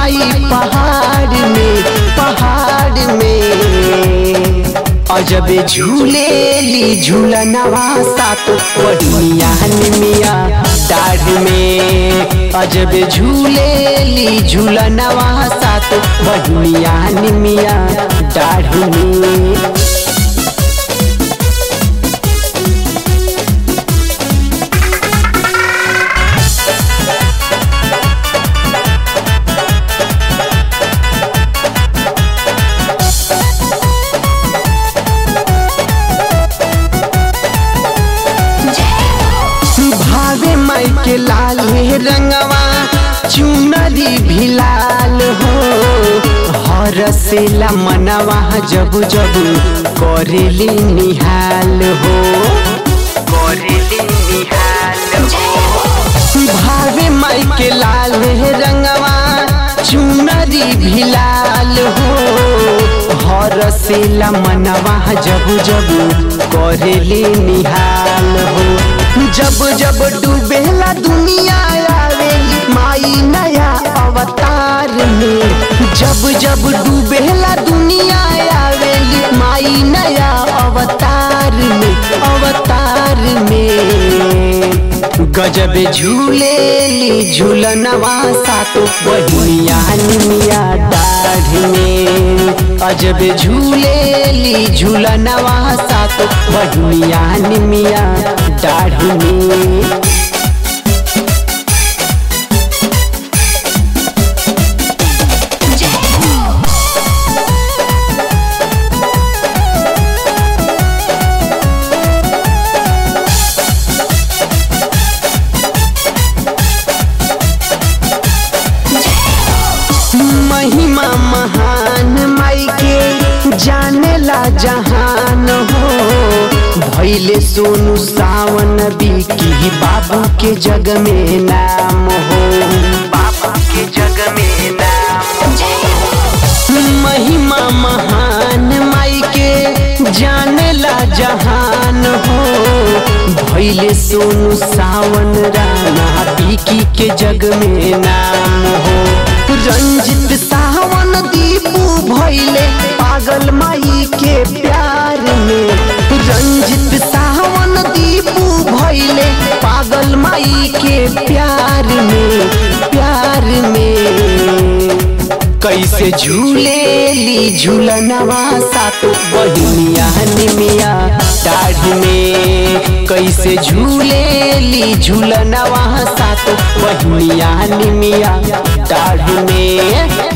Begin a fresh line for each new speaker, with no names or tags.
माई पहाड़ में पहाड़ में अजबे झूलेली झूलनवा सात बढ़िया मिया दाढ़ में अजबे झूलेली झूलनवा सात बढ़िया मिया दाढ़ में भावे माई के लाल है रंगवा चुनरी भी लाल हो हर से मनवा जब जब करेली निहाल हो करेली निहाल हो भावे माई के लाल है रंगवा चुनरी भी लाल हो हर से मनवा जब जब करेली निहाल हो जब जब डूबेला दुनिया आवेली माई नया अवतार में जब जब डूबेला दुनिया आवेली माई नया अवतार में अवतार में गजब झूलेली झूलनवा सातो बढ़िया निमिया दाढ़ में अजब झूलेली झूलनवा सातो बढ़िया निमिया दाढ़ में महिमा महान माई के जाने ला जहान हो भैले सोनू सावन बिकी बाबू के जग में नाम हो बाबू के जग में नाम महिमा महान माई के जाने ला जहान हो भैले सोनू सावन राना बिकी के जग में नाम हो रंजित सावन दीपू भैले पागल माई के प्यार में रंजित सावन दीपू भैले पागल माई के प्यार में प्यार में कैसे झूलेली झूलनवा सातो बहिनिया निमिया दाढ़ में कैसे झूलेली झूलनवा सातो बहिनिया निमिया दाढ़ में